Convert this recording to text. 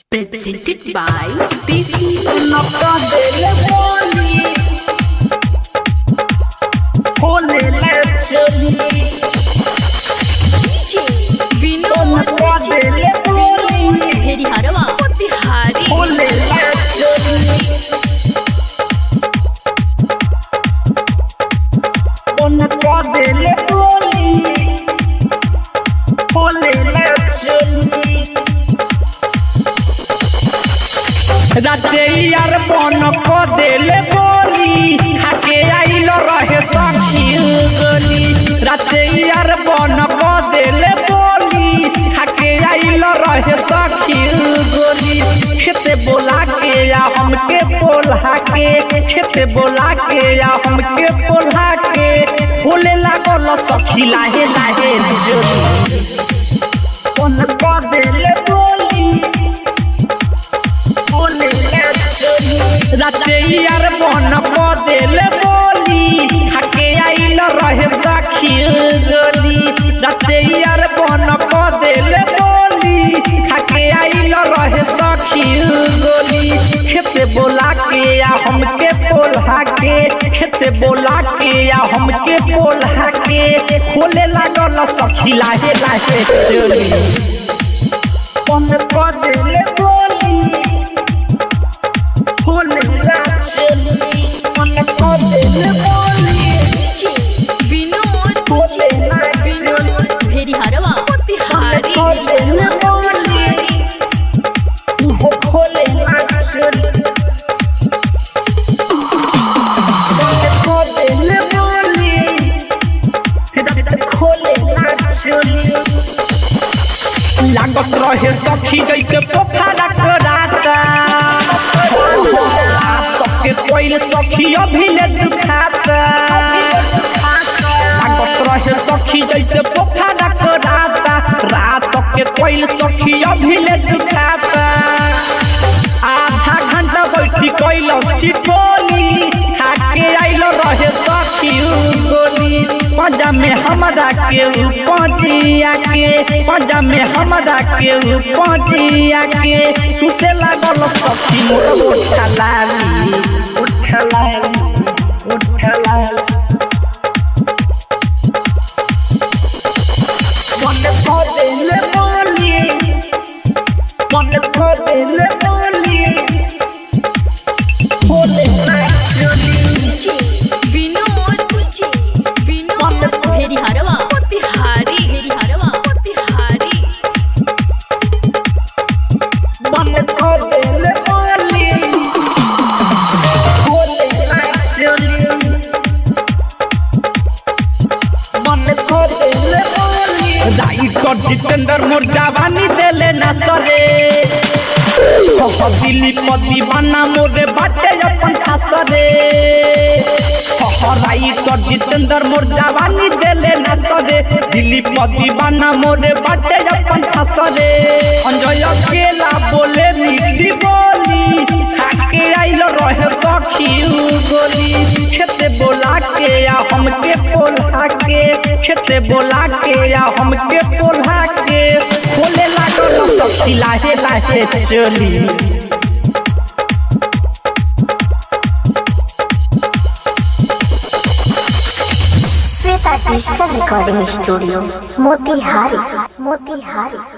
Presented by Desi नौका देले बोली खोले ले चली नौका देले बोली भेरी हरवा मोतिहारी खोले ले चली नौका देले बोली खोले ले चली राते यार बन को देले बोली खाके आइल रहे सखी गली राते यार बन को देले बोली खाके आइल रहे सखी गली खेते बोला के या हमके बोला के खेते बोला के या हमके बोला के बोले लागल सखी लाहे लाहे जोली बन को देले बोली राते यार बन को देले बोली खाके आइल रहे सखी गली राते यार बन को देले बोली खाके आइल रहे सखी गली खेते बोला के या हमके बोला के खेते बोला के या हमके बोला के खोले लागल सखी लाहे लाहे चली बन को देले बोली खोले ला चली मन को देले बोली विनोद खोले ला चली भेरी हरवा मोतिहारी को देले बोली वो खोले ला चली मन को देले बोली खोले ला चली लागत रहे सखी जैसे पोखरा कराता सबके कोई सखी अभी ले दुखाता लागत रहे सखी जैसे पोखरा कराता रात के कोई सखी अभी ले दुखाता आधा घंटा बैठी कैल चिपोली खाके आइल रहे सखी गोली पंजा में हमरा के पहुंचिया के पंजा में हमरा के पहुंचिया के तुसे लागल सखी मोर उठलाली उठलाली उठलाली मन को देले बोली मन को देले बोली बोले ना चली विनोद विनोद भेरी हरवा मोतिहारी भेरी हरवा मोतिहारी मन को देले बोली बोले ना चली मन को देले बोली राई को जितेंद्र मोर जवानी देले ना सरे कह दिली पति बना मोरे बाटे अपन खासरे हराई तो जितेंद्र मोर जवानी देले न सरे दिल्ली पति बना मोरे बाटे अपन खासरे अंजय अकेला बोले मीठी बोली खाके आइल रहे सखी गोली खेते बोला के या हमके पोला के खेते बोला के या हमके पोला के बोले लागल सखी लाहे लाहे चली Shweta digital recording studio Motihari Motihari